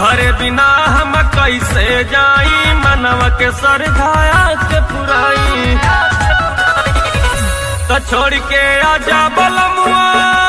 तोहरे बिना हम कैसे जाई मनवा के सरधाया के पुराई तो छोड़ के आजा बलमुआ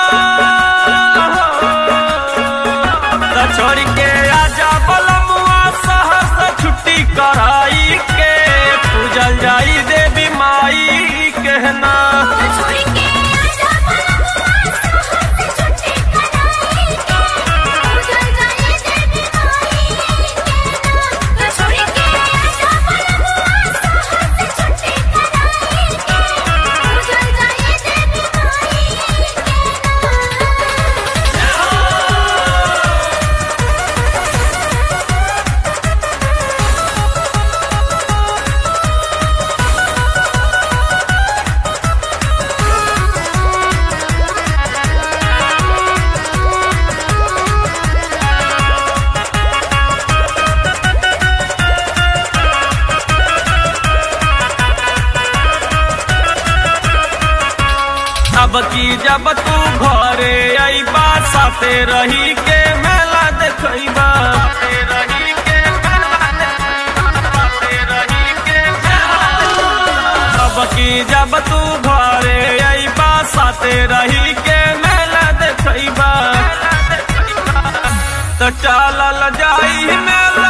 तो छोड़ के आजा बलमुआ सहस छुट्टी कराई के पूजल जाई देवी माई कहना छोड़ के आजा बलमुआ साहस छुट्टी कराई के पूजल जाई देवी माई के छोड़ के आजा बलमुआ साहस छुट्टी कराई के पूजल जाई देवी माई अब की जब तू घरे अइबा साथे रही के मेला देखइबा साथे रही के मेला देखइबा, साथे रही के मेला देखइबा। अब की जब तू घरे अइबा साथे रही के मेला देखइबा तो चलल जाई मेला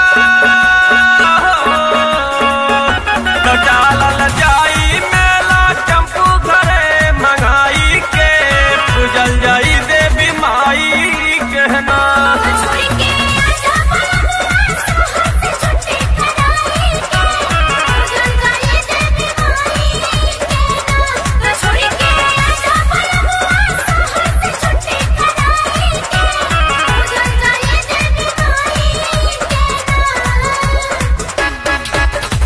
तो चलल जाई मेला चंपू घरे मंगाई के पूजल जाई देवी माई कहना छोड़ के आजा बलमुआ साहस छुट्टी कराई के पूजल जाई देवी माई के छोड़ के आजा बलमुआ साहस छुट्टी कराई के पूजल जाई देवी माई के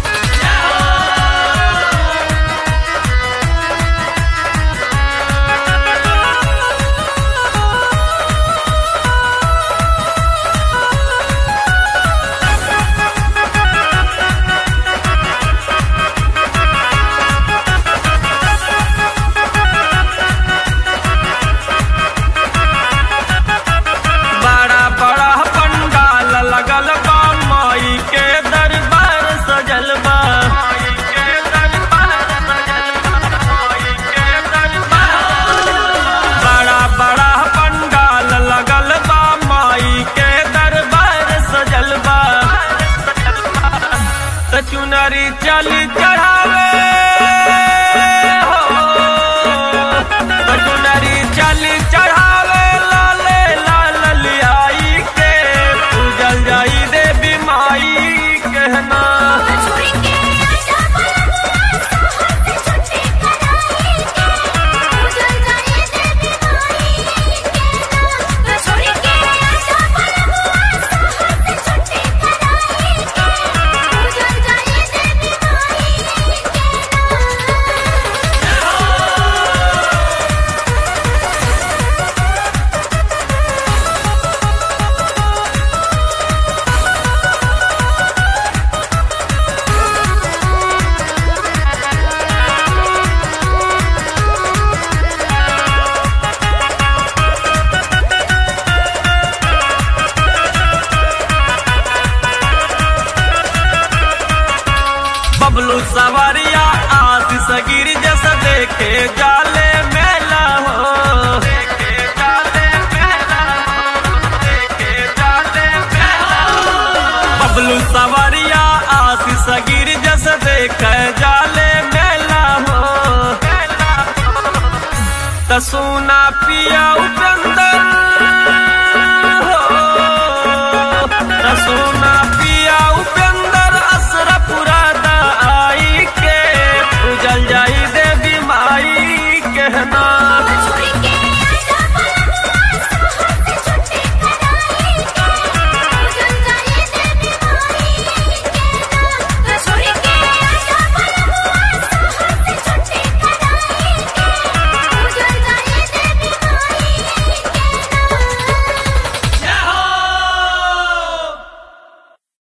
बड़ा बड़ा पंडाल लगल बा माई के दरबार सजल बा माई के दरबार सजल बा, माई के दरबार। बड़ा बड़ा पंडाल लगल बा माई के दरबार सजल बा त चुनरी चली चढ़ावे हो त चुनरी चली चढ़ावे लाले लाल लियाई के पूजल जाई देवी माई कहना छोड़ के आजा बलमुआ साहस छुट्टी कराई के पूजल जाई देवी माई के छोड़ के आजा बलमुआ साहस छुट्टी कराई के पूजल जाई देवी माई बबलू सवारिया आशीष गिर जैसा देखे जाले मेला हो देखे जाले मेला हो, देखे जाले मेला हो। बबलू सवारिया आशीष गिर जैसा देखे जाले मेला हो त सोना पिया उठा